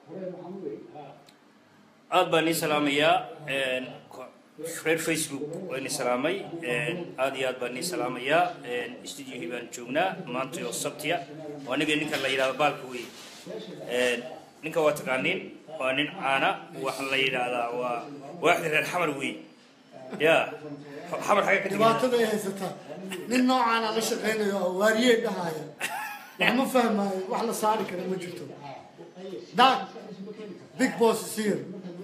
aad baan ii salaamayaa reer facebook waan ii salaamay aad iyo aad baan ii salaamayaa studiohii baan joognaa maanta oo sabtiya oo aniga ninka la yidhahdo baalka wey ninka waa taqaaniin waa nin caana waxa la yidhaahdaa waa waaxda reer xamar wey ya xamar xagga ka timid dhibaatada ay haysataa nin noocaana la shaqaynayo oo waariyey dhahaya wax ma fahmaayo wax la saari kara ma jirto dag big boss is here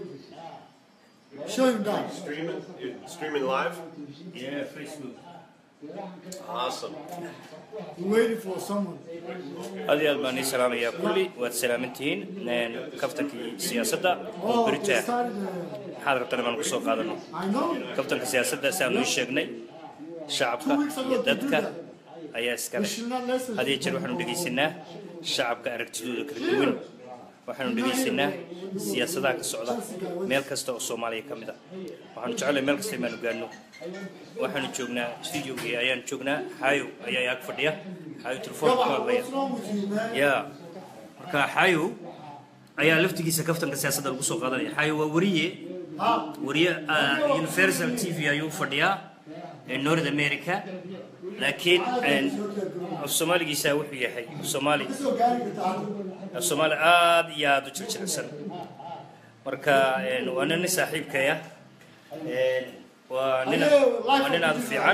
show him that Streaming? You're streaming live? Yeah, Facebook. Awesome. We're waiting for someone aad iyo aad baan ii salaamayaa kulli waad salaamantihiin kaftankii siyaasadda oo oh they berita started uh, maxaad rabtaan inaan kusoo qaadano I know kaftanka siyaasadda siaan uu sheegnay shacabka iyo dadka ayaa we iskale should not listen had iyo jeer waxaanu dhegaysanaa shacabka aragtidooda kala duwan waxaanu dhegaysanaa siyaasadaha ka socda meel kasta oo soomaaliya ka mid a waxaanu jecelahay meel kasta imaanu gaadno waxaanu joognaa studiogii ayaan joognaa xaayo ayaa ag fadhiya xaayo telefoonka ku hadlaya what's wrong with you man ya marka xaayo ayaa laftigiisa kaftanka siyaasadda lagu soo qaadanaya xaayo waa wariye ha wariye ah, universal t v ayuu fadhiyaa ee north america laakiin een, af soomaaligiisa wuxuu yahay af soomaali soo gaari kartaa af soomaali aad iyo aad u jiljilcsan marka een, waa nin saaxiibkaya een, waa nin waa nin aad u fiican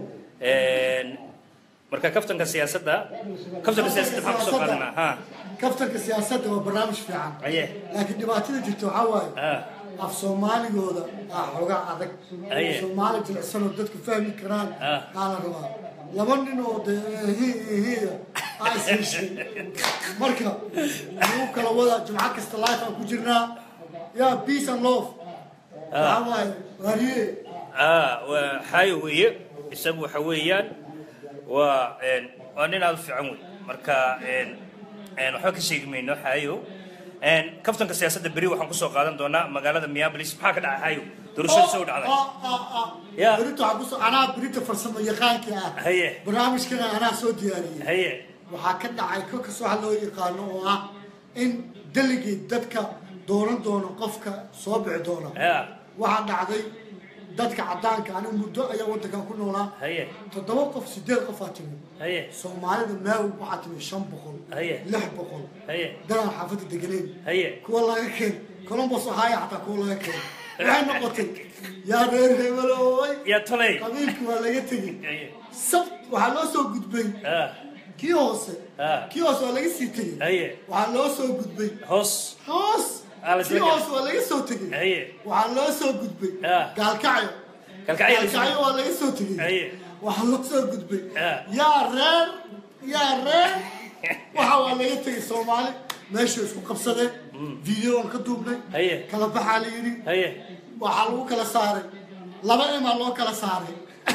een, marka kaftanka siyaasadda kaftanka siyaasadda maxaan kusoo qaadanaa ha kaftanka siyaasadda waa barnaamij fiican aye laakiin dhibaatada jirta waxaa waaye ah af soomaaligooda aa xoogaa adag Aye. soomaali jilicsanoo dadku fahmi karaan Ah. aa la rabaa laba nin oo de hiya aa isheshay marka lagu kala wada jumco kasta life aan ku jirnaa yaa peace and love waxaa waaye waariye ah waa xaayo weeye isagu waxa weeyaan waa een, waa nin aad u fiican wey marka een, een, waxba ka sheegi mayno xaayo een, kaftanka siyaasadda beri waxaan kusoo qaadan doonaa magaalada minneapolis maxaa ka dhacay xaayo doorashadii soo dhacday Ya. berito waxaa kusoo anaa berito farsamo yaqaankii ah haye barnaamijkana anaa soo diyaariyey haye waxaa ka dhacay kolkas waxa loo yaqaano oo ah in deligate dadka dooran doono qofka soo bixi doona ya waxaa dhacday dadka caddaanka anigu muddo ayaa waddankan ku noolaa haye toddoba qof sideed qofaa timi haye soomaalida meel waxaa timi shan boqol Haye. lix boqol haye danaan xaafadda deganeyn haye kuwa laga keen columbus ohio xataa kuwa laga keen waxay noqotay yaa reer hebelooy yaa toley qabiilki waa laga tegey haye sabt waxaa loo soo gudbay ah kii hoose Ah. kii hoose waa laga sii tegey haye waxaa loo soo gudbay hoos hoos Ah, la isla kii gaadhay. hoose waa laga soo tegey haye waxaa loo soo gudbay Ah. gaalkacyo kalkacyo la gaalkacyo waa laga soo tegey haye waxaa loo soo gudbay Ah. yaa reer yaa reer waxa waa laga tegey soomaali meesha isku qabsadeen video aan ka duubnay Haye. kala baxaa la yidhi haye waxaa lagu kala saaray laba emaa loo kala saaray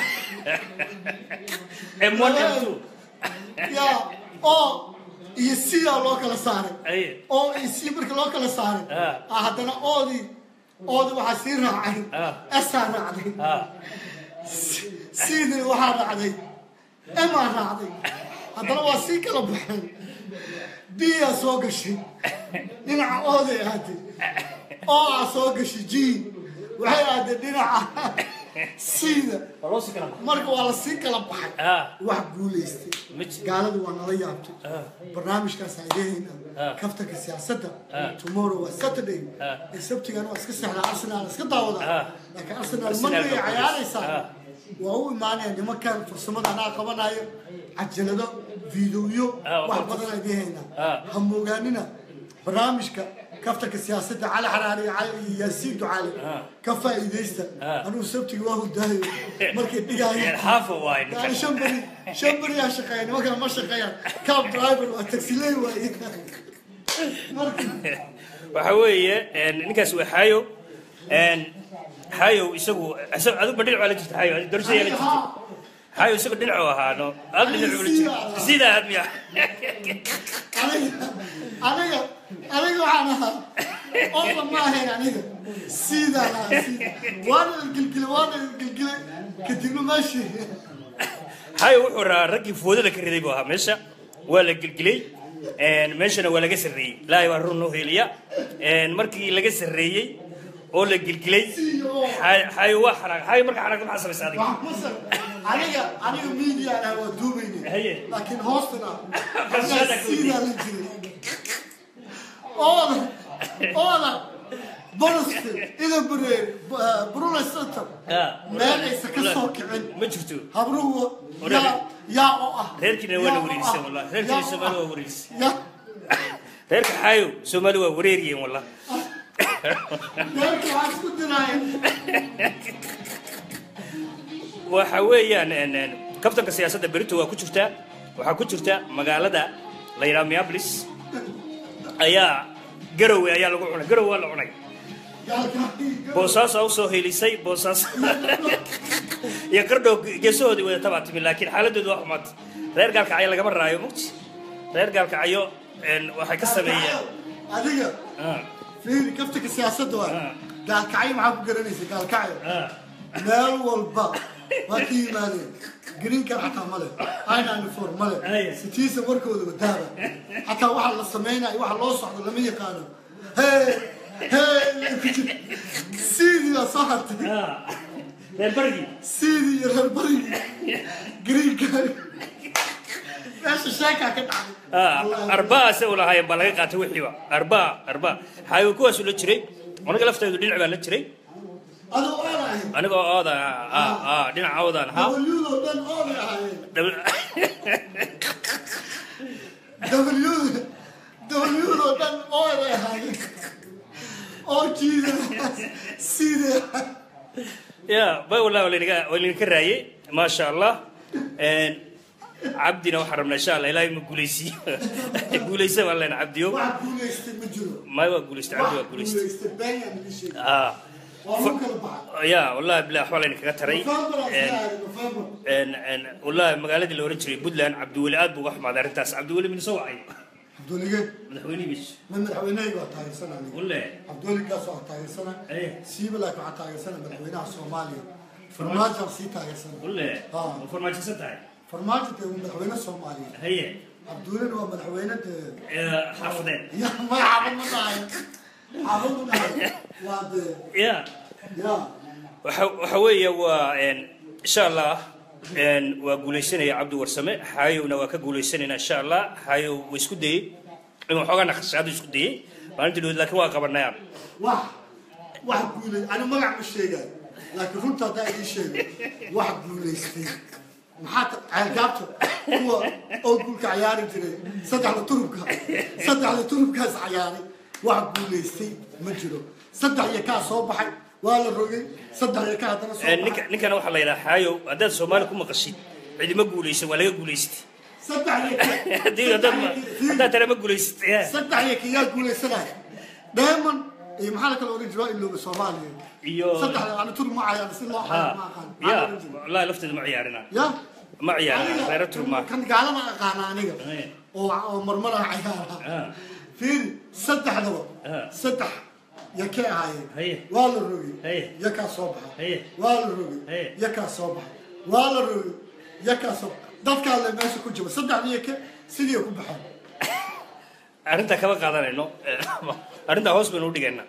m1 m2 yaa oo iyo sidaa loo kala saaray haye oo iyo si marka loo kala saaray Ah. ah haddana oodii oodii waxaa sii raacay Ah. esaa raacday ah sidii waxaa raacday emaa raacday haddana waa sii kala baxeen biyaa soo gashay dhinaca ooday ahaatay oo aa soo gashay ji waxay ahaatay dhinaca siida waa loo sii kala marka waa la sii kala baxay ah wax guulaystay ma jiro gaaladu waa nala yaabtay Ah. barnaamijkaas adeehayna Ah. kaftanka siyaasadda Ah. tomorrow waa saturday Ah. ee sabtigana waa iska seexdaa arsenal iska daawada Ah. laakiin arsenal Arsenal monday baa cayaaraysaa Ah. waa u imaanaya nimankan farsamada anaa qabanayo cajalado fiidiyo Ah, waa wax qabta. badan adeehayna Ah. ha moogaanina barnaamijka kaftanka siyaasadda cali xaraari iyo cali iyo yaasiin ducaale Ah. ka faa'iidaysta Ah. anuu sabtiga waa hurdaayo markay dhigaayo xaafa waay يعني شمبري شمبري يا شقيان ما كان ما شقيان كاب درايفر وتاكسي واي waxa weeye een, ninkaas waa xaayo een, xaayo isagu isagu adigu dhinac waa la jirta xaayo adigu doorashada yaa la jirta xaayo isagu dhinacu ahaano ad dhinac ula jirta sidaa aad miya انا انا انا waxaan ahaa oo ma ahayn aniga sida la sida waana gilgil waana gilgil kadibna maashi xaayo wuxuu rahaa raggii foodada ka riday buu ahaa meesha waa la gelgelay meeshana waa laga sarreeyey ilaahay baa run noo heliya markii laga sarreeyey oo la gilgilay xayo waa xanaaq xayo marka xanaaqda maxaa samaysa adiga Masar, aniga aniga media ah waa duubayne Haye. laakiin hoostana Qarshada ku sidaa la jiray ooda ooda bonuska ida bure brunei center Ah, meel aysa ka soo kicin ma jirto habruhu Walahi. yaa yaa oo ah reerkiina waa la yaa oo wareerisay ah, wallah yaa reerkiina oo soomaali ah, waa wareerisay yaa reerka xaayo soomaali waa wareeriyeen wallah reerka waxaa isku diraayan waxa weeyaan en, en, kabtanka siyaasadda berito waa ku jirtaa waxaa ku jirta magaalada la yidhaha minneapolis ayaa garowe ayaa lagu cunay garowe waa la cunay gaalkaaga boosaasaa usoo helisay boosaas iyo qardhow geesahoodii wada tabaa timi laakiin xaaladoodu waa xumaatay reer gaalkacyo lagama raayo mugti reer gaalkacyo en, waxay ka sameeyeen adiga Ah, fiiri kaftanka siyaasadda waa Ah. gaalkacyo maxaa ku garanaysa gaalkacyo ah, meel walba waa ka yimaadeen greenkan xataa male inanifor male Aye. citizen warkooda wadaaba xataa waxa la samaynayo waxa loo socdo lama yaqaano hey hey sidii baa soo hartay ah. reer barigii sidii iyo reer barigii greenkan meesha sheekaa ka dhacday Ah, arbaa se u lahaayeen baa laga qaatay wixiiba arbaa arbaa xaayo kuwaasu la jiray aniga lafteedu dhinac baa la jiray adoo oona ahayd anigoo oodan ah, ah, dhinaca oodan ahaa wlyudoo dhan oonay ahaayeen W W dhan oonay ahaayeen oo jiida sidee ya bay wallah waa laynaga waa laynaga raayey maasha allah En, cabdina waxaan rabnaa insha allah ilaahay ma guuleysiiyo guuleysa baan leenahay cabdiyo wax guulaystay ma jiro may waa guuleystay cabdi waa wax guuleystay guulaystay been yaa naga sheegay ah waa lagu kala baxay ya wallahi bilah waxbaa laynakaga taray November aan En, saaray, November. en en wallahi magaaladii la oran jiray puntland cabdiweli aad buu uga xumaaday arrintaas cabdiweli mina soo wacay cabdulige madaxweynihiis ma madaxweynahayga waa taageersanaa aniga walle cabduligaas waa taageersanaa Aye. siiba laakiin waxaa taageersanaa madaxweynaha soomaaliya farmaajo sii taageersanaa walle Ah. ma farmaajinsan tahay farmaajo dee waa madaxweyne soomaaliya haye cabdulina waa madaxweyne dee Eh, xaafadeed ya ma xaafad ma dhahay xaafad ma dhahay waa dee ya ya waxa waxa weeye waa en insha allah en waa guuleysanaya cabdi warsame xaayowna waa ka guuleysanayna insha allah xaayow waa isku dayey inuu xoogaa naqashaadu isku dayey maalintii dhoweed laakiin waa qabanayaan wax wax guulay ani magac ma sheegaan laakiin runta haddaa idin sheego wax guulaystay maxaa ta- ceelgaabta kuwa oo gulka cayaari jiray saddexda turubka saddexda turubkaas cayaaray wax guulaystay ma jiro saddex iyo kaa soo baxay waa la rogay saddex iyo kaa haddana soo En, ninka baxay ninkana waxaa la yidhaha xaayow haddaad soomaali ku maqashid cidima guuleysan waa laga guuleystay saddex iyo kaa haddii haddaad ma- haddaad tana ma guuleysid ya saddex iyo kiyaa guulaysanaya diamond iyo maxaa la kala oran jiraa ilooba soomaaliya iyo saddexda ani tur ma cayaan si loo xayo ma ha aqaan ya Maxaa la oran jiray? wallahi lafteeda ma ciyaarina ya ma ciyaarina reero turma kan gaalada aqaana aniga Aye. oo oo marmara cayaara Ah. fiiri saddexdaba Ah. saddex ya ka Haye. ahaayeen waa la rogay Haye. yakaa soo baxay Haye. waa la rogay Haye. yakaa soo baxay waa la rogay yakaa soo dadkaa le meesha ku jira saddexdii yake sidii ku baxeen arrintaa kama qaadanayno arrintaa hoos baynu udhigaynaa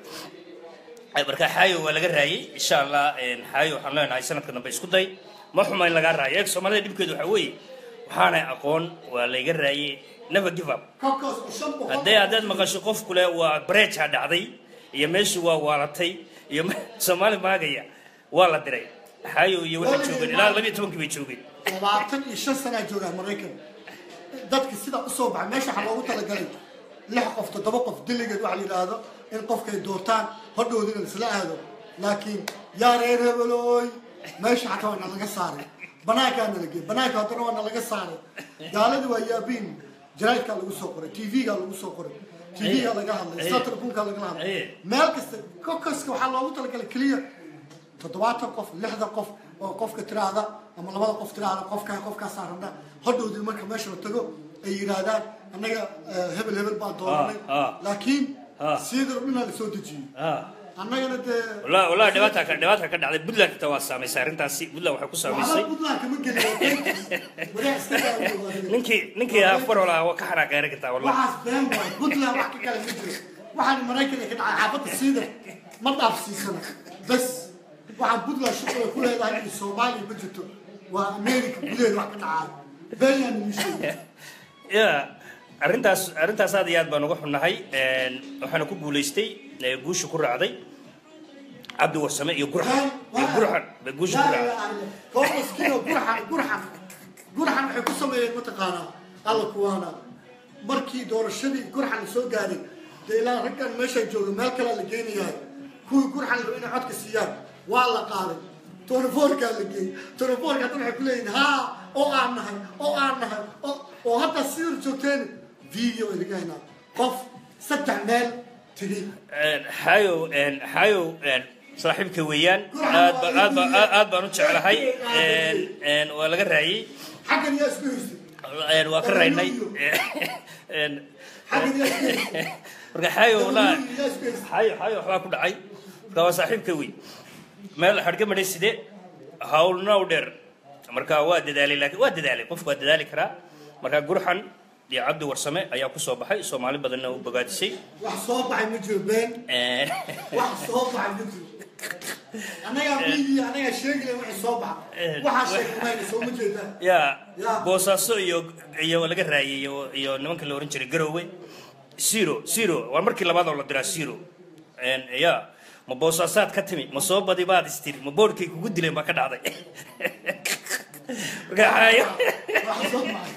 marka xaayo waa laga raayey insha allah xaayo waxaan leenahay sanadka dambe isku day ma xuma in lagaa raayo eeg soomaalida dhibkeedu waxaa weeye waxaanay aqoon waa layga raayey never give up kolkaas shan boqol haddee haddaad maqasho qof kule waa breja dhacday iyo meeshii waa waalatay iyo me- soomaali maagaya waa la diray xaayo iyo waxay joogeen ilaa labiyo tobankii bay joogeen labaatan iyo shan sanaa joogaa maraykan dadka sidaa usoo baxay meesha waxaa loogu talagalay lix qof toddoba qof diligeed waxaa la yidhaahdo in qofkay doortaan hodhowdina isla aado laakiin yaa reer hebelooy meesha xataa waa nalaga saaray banaankaa nalageey banaanka haddana waa nalaga saaray gaaladii waa yaabiin jaraidkaa lagu soo qoray tv-gaa lagu soo qoray tv-gaa laga hadlay satrabunkaa laga hadlay meel kasta kokaska waxaa loogu talagalay keliya toddobaatan qof lixdan qof oo qofka tiraahda ama labada qof tiraahda qofkaa qofkaasaa rabna hodhowdii marka meesha la tago ay yidhaahdaan annaga eh, hebel hebel baa dooranay Ah, ah. laakiin Ah. sidii rabnaa la soo dejiyey Ah, annagana dee والله والله dhibaataa ka dhibaataa ka dhacday Puntland xitaa waa saameysay arrintaasi Puntland waxay ku saameysay waxba puntland kama gelin wadax iska daawo ninkii ninkii ah farwala waa ka xanaaqay aragtaa wallahi waxaas been waay puntland wax ka kale ma jiro waxaan maraykanka ka dhacay xaafadda siida ma dhaafsiisana bas waxaan puntland shuqula ku leedahay in soomaaliya ma jirto waa america gudaheeda wax ka dhacay beenyaan ii sheegay ya arrintaas arrintaas aad iyo aad baan uga xunnahay waxaana ku guulaystay ee, guusha ku raacday cabdi warsame iyo gurxan iyo gurxan bay guusha ku raacday koox maskiin oo gurxan gurxan gurxan waxay ku sameeyeen mataqaanaa alla kuwaana markii doorashadii gurxan la soo gaaray dee ilaa raggan meesha jooga meel kalea la geynayahay kuwii gurxan la rabo inay codka siiyaan waa la qaaday tonofoorkaa la geeyey tonofoorka hadda waxay ku leeyihin haa oo aan nahay oo aan nahay oo oo hadda sidar joogteen video ay laga haynaa qof saddex meel tegey xayow xayow saaxiibka weeyaan aad ba aad ba aad baan u jeclahay waa laga raayey xaggan yaa isku haystay waa ka raynay xaggan yaa isku haystay marka xayow walaa yaa isku haystay xayo xayo waxbaa ku dhacay marka waa saaxiibka wey meel xadhka madhay side hawlna u dheer marka waa dadaalay laakiin waa dadaalay qofku waa dadaali karaa marka gurxan iyo cabdi warsame ayaa ku soo baxay soomaali badanna u bogaadisay wax soo baxay ma jiro been wax soo baxay ma jiro annagaa miidiya annagaa sheegaya wixii soo baxa waxaa sheegmayna soo ma jeedaa ya Ya. boosaaso iyo iyo laga raayay iyo iyo nimanka la oran jiray garowe zero zero waa markii labaad oo la diraa zero ya ma boosaasaad ka timi ma soo badi baad istiri ma boodhkay kugu dileen baa ka dhacday marka xaayo wax soo baxay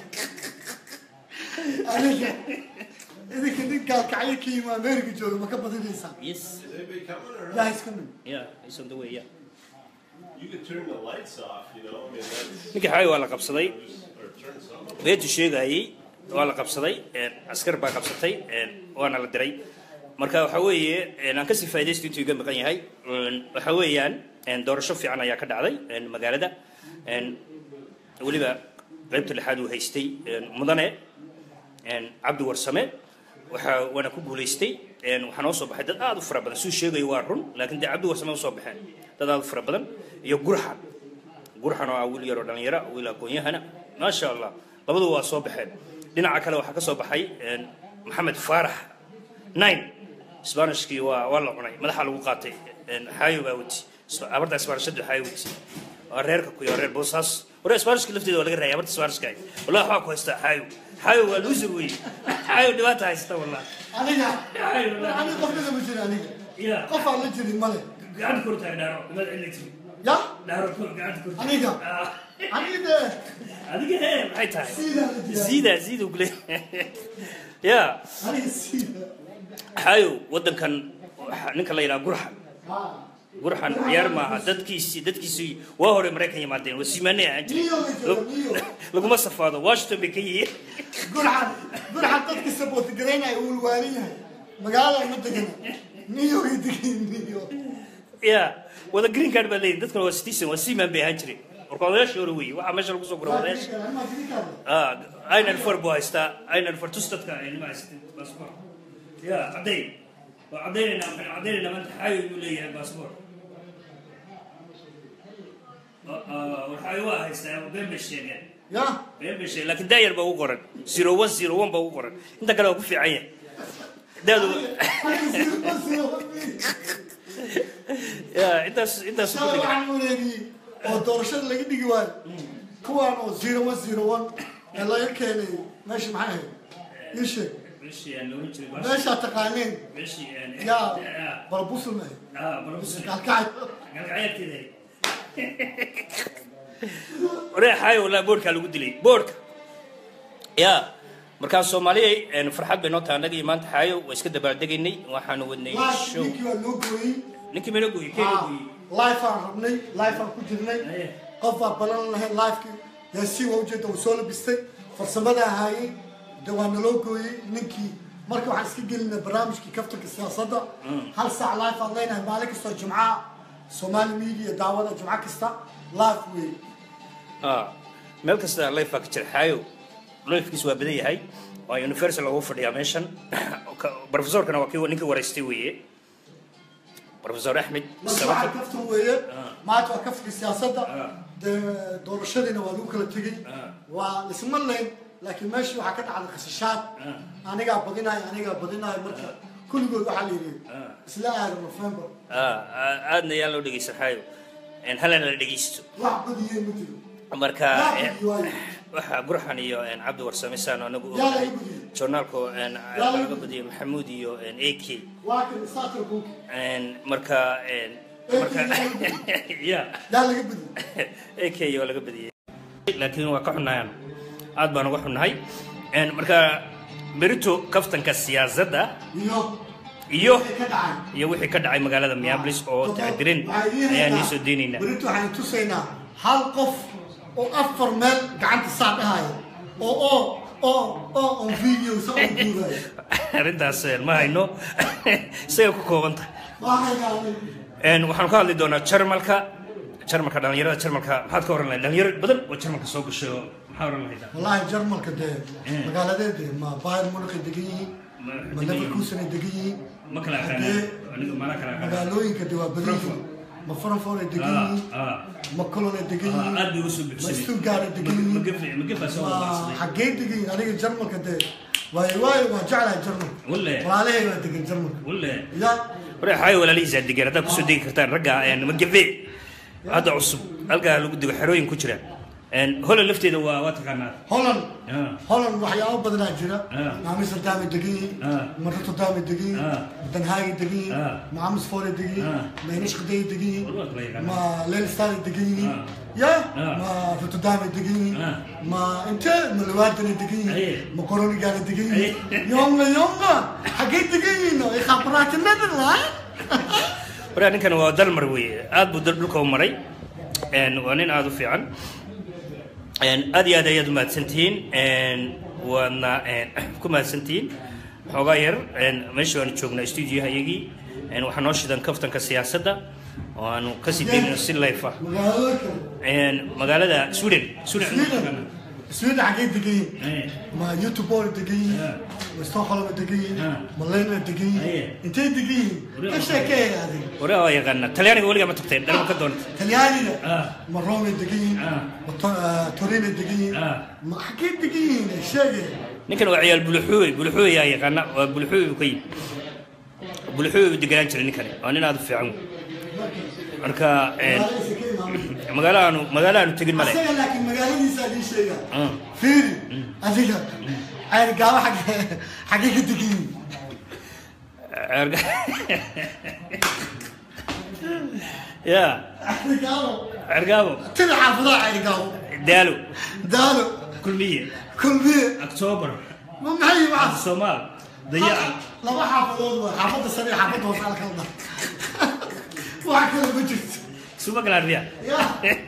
aniga idinka nin gaalkacyo ka yimi america jooga ma ka badinaysaa yes Is anybody coming or not? yaa iska min yeah it's on the way yeah You could turn the lights off, you know. I mean, that's, ninkii xaayo waa la qabsaday or turn some of beetu sheegayay waa la qabsaday askar baa qabsatay waana la diray marka waxa weeye aan kasii faa'idaysto intuu iga maqan yahay waxa weeyaan doorasho fiican ayaa ka dhacday magaalada weliba qaybta lixaad uu haystay mudane cabdi warsame waxa waana ku guulaystay waxaa noo soo baxay dad aad u fara badan suu sheegayo waa run laakiin dee cabdi warsame usoo baxeen dad aad u fara badan iyo gurxan gurxan oo ah wiil yaroo dhalinyaro wiil aqoon-yahana maasha allah labadu waa soo baxeen dhinaca kale waxaa ka soo baxay maxamed faarax nine sbanishkii waa waa la cunay madaxa lagu qaatay xaayo baa wati abarta sbanishadu xaayo wati waa reerka kuyo reer boosaas waree sbanishka lafteeda waa laga raayay abarta sbanishka wallahi waxaa ku haystaa xaayo xaayo waa loser wey xaayo dhibaata haysta wallahi aniga aniga qofkada ma jiro aniga ya qof aan la jirin male gacanta kortaag dhaaro dhibaad cilli tiri ya dhaaro gacanta kortaag aniga aniga dee adiga hee maxay tahay sidaa la jiraa ziida ziida kule ya aniga sida xaayo waddankan waxa- ninka la yidhaha gurxan ha gurxan ciyaar maaha dadkiisii dadkiisii waa hore maraykan yimaadeen waa siimaanay ahaan jiray niyo la jiro niyo laguma safaado washington bay ka yihiin gurxan gurxan dadka sabooti garaynaya uu waalan yahay magaalada ma degana niyo ay degan niyo ya wada green card baa leeyihin dadkuna waa citizen waa siimaan bay ahaan jireen marka odayaashii hore weeye waxaa meesha lagu soo gura odayaasha aynan far buu haystaa aynan far tus dadka nima haystin baasboor ya caddayn waa caddaynayna waxaan caddaynayna maanta xaayo inuu leeyahay baasboor waxay waa haystaa been bay sheegeen ya been bay sheegeen laakiin daayar baa ugu qoran zero one zero one baa ugu qoran inta kale waa ku fiican yahay daadu ya intaas intaas ku shala dhigan waxaan wareegiyey oo doorashada laga dhigi waayo kuwaan oo zero one zero one ee laga keenay meesha maxay ahayd ii sheeg meeshii aan loolan jiray baas meeshaa taqaaneen meeshii aan yaa barabusul maahay ah barbus kalkacay galgacyaadkeeda waree xaayo walaa boodhkaa lagu dilay boodhka ya markaa soomaaliyay farxad bay noo tahay annaga iyo maanta xaayo waa iska dabaaldegaynay waxaanu wadnay live show ninkii waa loo gooyey ninkii meelo gooyey keena gooyey live aan rabnay live aan ku jirnay Aye. qof baa balan lahayn livekii yaasiin waa ujeeda uu soo labistay farsamada ahaayey de waa naloo gooyey ninkii marka waxaan iska gelinay barnaamijkii kaftanka siyaasadda hal saac live aan leenahay maalin kastoo jimcaha somali media daawada jimco kasta live wey Ah, meel kasta life baa ka jira xaayo lifkiis waa badan yahay waa universal ugu fadhiyaa meeshan Ka- professorkana waa kii ninkii waraystay weeye professor axmed marka samatar waxaa kaftan weeye Ah. maanta waa kafkii siyaasadda Ah. dee doorashadiina waa lagu kala tegey Ah. waa lisma layn laakiin meeshii waxaa ka dhacday khasashaad anigaa badinayo anigaa badinayo marka kulligood waxaa la yidhi Ah. isla aada november Ah, ah, aadna yaan loo dhegeysan xaayo En halana la dhegeysto wax badiyeen ma jiro marka Yaa en, badiyey waayo. waxaa gurxan iyo en, cabdi warsame saan anagu yaa ognahay laga badiyey journaalku en, laga laga badiyay maxamuud iyo en, ak waa kan starter book En, marka en, marka ya yaa laga badiyey ak oo laga badiyay laakiin waa ka xunnayaan aad baan uga xunnahay En, marka berito kaftanka siyaasadda iyo iyo wixii ka dhacay iyo wixii ka dhacay magaalada minneapolis oo tacdirin ayaan nii soo deynaynaa berito waxaan tusaynaa hal qof oo afar meel gacanta saa dhahaya oo oo oo oo on video sa oo duubayo arrintaas eh, ma hayno isagay ku kooban tahay waxay En, waxaanu ka hadli doonaa jarmalka jarmalka dhalinyarada jarmalka maxaad ka oran lahayd dhalinyaro badan oo jarmalka soo gashay oo maxaa oran lahayd والله جرمالك ده مقالدين ده ما بايرن مونخ دقيقين ما ليفركوسن دقيقين ma kala aqaana aniga mana kala aqaana مقالوين كده وبريفو ما فرنفور دقيقين ah ما كولون دقيقين aad bay usoo ما buxsamay ستوغارد دقيقين magafa magafa soo ما wadaacsaday حقين دقيقين انا جرمالك ده واي واي ما جعل جرمال ولا ولا عليه ما دقيقين جرمال wale يا waree xaayo walaalihiisa degan haddaad kusoo degi kartaan ragga en, magafe hadda cusub halkaa lagu digo xerooyin ku jira En, hola lafteeda waa waa taqaanaa هولن Ah. هولن waxyaabo badan aa jira Ah. maamisar daami degiin Ah. marato daami degiin Ah. danhaagi degiin Ah. maamis foore degiin Ah. maynish qaday degiin Walba kala yaqaanaa. ma leelstaari degiin Ah. ya Ah. ma ruto daami degiin Ah. ma inte ma lawaadana degiin Aye. ma koroni gaana degiin Aye. yonga yonga xagee degiin ay khabraatinada laa waree ninkan waa dalmar weeye aad buu dal dhulka u maray En, waa nin aad u fiican En, aad iyo aad ayaad u mahadsantihiin En, waadna en, ku mahadsantihiin xoogaa yar En, meesha waanu joognaa studioha iyagii En, waxaa noo shidan kaftanka siyaasadda oo aanu kasii deynayno si life ah magaalada kale En, magaalada sweden sweden sweden sweden xagee degiin Eh, ما يوتيوب دقيق آه. مستوخلة دقيق آه. ملينا دقيق أيه. انت دقيق وريا ايش كي هذه waree waa yaqaana talyaaniga weligaa ma tagteen dhalma ka doonta تلياني آه. مرومي دقيق آه. توريني دقيق آه. ما حكيت دقيق الشيء ninkan waa ciyaal buluxuuy buluxuuy yaa yaqaana waa buluxuuy buu ka yimi buluxuuy buu deganaan jiray ninkani waa nin aad u fiican wey. marka en, magaalo aanu magaalo aanu tegin male أسيا لكن مقالة سادي شيء آه. فيري أديك عين قاوة حق حقيقة دقيق Erga- ya عين قاوة cergaabo تلي حافظة عين قاوة daalo دالو kulmiye كل بيه october ما معي معه somaal dayaca laba xaafadood waa xaafadda sare iyo xaafadda hoose halkan dha wax kale ma jirto suma galaan ya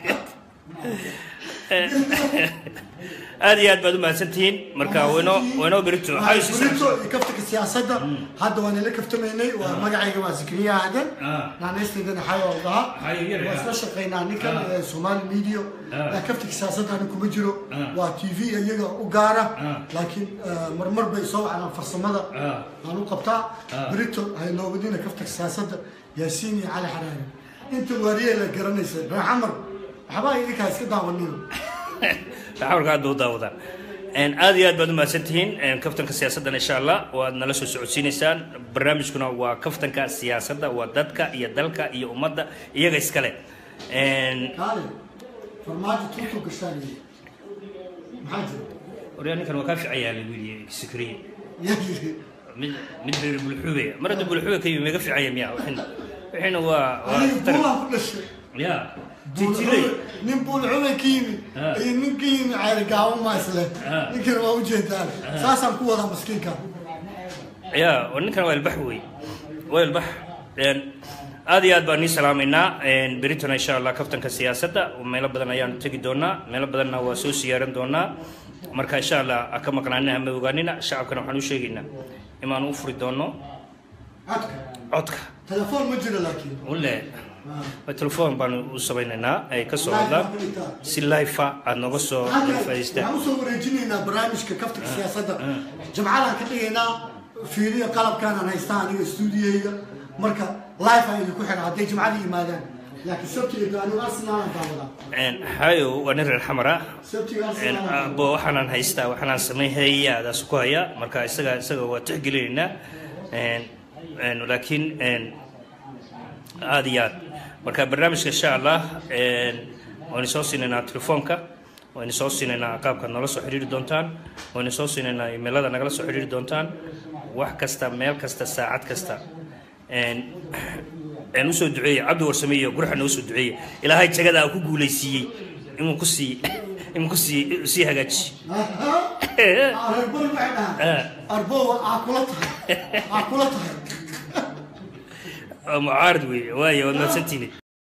aad iyo aad baad u mahadsantihiin marka waynoo waynoo berito waxaa isu burito iyo kaftanka siyaasadda hadda waan ila kaftamaynay waa magacayga waa zikriya aadan Ah. naanaystaydan xayo oo dhaha Xayo yar, waa ah. isla shaqaynaa ninkan Ah. ee somali media Ah. laa kaftanka siyaasadda ani kuma jiro Ah. waa t v iyaga u gaara Ah. laakiin eh, marmar bay soo wacdaan farsamada Ah. aan u qabtaa Ah. بريتو هاي لو بدينا كفتك سياسة ياسيني على حراري انت وريه اللي قرنيسة بن عمر حبايبي لك هاي كده ونينو xawarka hadda u daawadaan aad iyo aad baad u mahadsantihiin kaftanka siyaasaddan insha allah waad nala soo socodsiinaysaan barnaamijkuna waa kaftanka siyaasadda waa dadka iyo dalka iyo ummadda iyaga iskale قال فرماجي توتو قشاني محاجر waryaa ninkan waa kaa fiican yahay lagu yidhi sikriye يجري mid mid reer bulxuube mar hadda bulxuube ka yimi mega fiican yahay miya wixina wixina waa waa انا tar بولا كل شيء ya titiley نين بول عمي كيمي آه. اي نين كيمي عير قاوم ما يسله آه. نين كان ما وجهتان ساسا قوة مسكين كان ya oo ninkan waa ilbax wey waa ilbax aad iyo aad baan nii salaamaynaa beritona insha allah kaftanka siyaasadda meelo badan ayaanu tegi doonaa meelo badanna waa soo siyaaran doonaa marka insha allah ha ka maqnaanina ama ogaanina shacabkana waxaan u sheegaynaa imaan u furi doono عدك codka تلفون مجرى لكن ule آه. telefoon baanu u samaynaynaa ay ka soo hadlaan si life aad nooga soo faa'iidaystaan waxaan usoo wareejinaynaa barnaamijka kaftanka siyaasadda jamcadaan ka dhigaynaa fiiriya qalabkaanaan haystaa aniga stuudiyeyga marka life aan idinku xidha hadday jimcadii yimaadaan laakiin sabtiga anigu arsenaalan daawadaa hayo waa nin reer xamara sabtiga arsenaalan bo waxaanaan haystaa waxaanaan samayhaya adaas ku haya marka isaga isaga waa tixgelinaynaa Een, een, laakiin een, aad iyo aad marka barnaamijka insha allah een, waynu soo siinaynaa telefoonka waynu soo siinaynaa qaabkaad noola soo xiriiri doontaan waynu soo siinaynaa imailada nagala soo xiriiri doontaan wax kasta meel kasta saacad kasta een, een usoo duceeye cabdi warsame iyo gurxa noo soo duceeye ilaahay jagada ku guulaysiiyey inuu ku sii inuu ku sii sii hagaaji arbol waxay dhahaan arbow aa kula tahay aa kula tahay mucaarad weeye waayo waad mahadsantihiin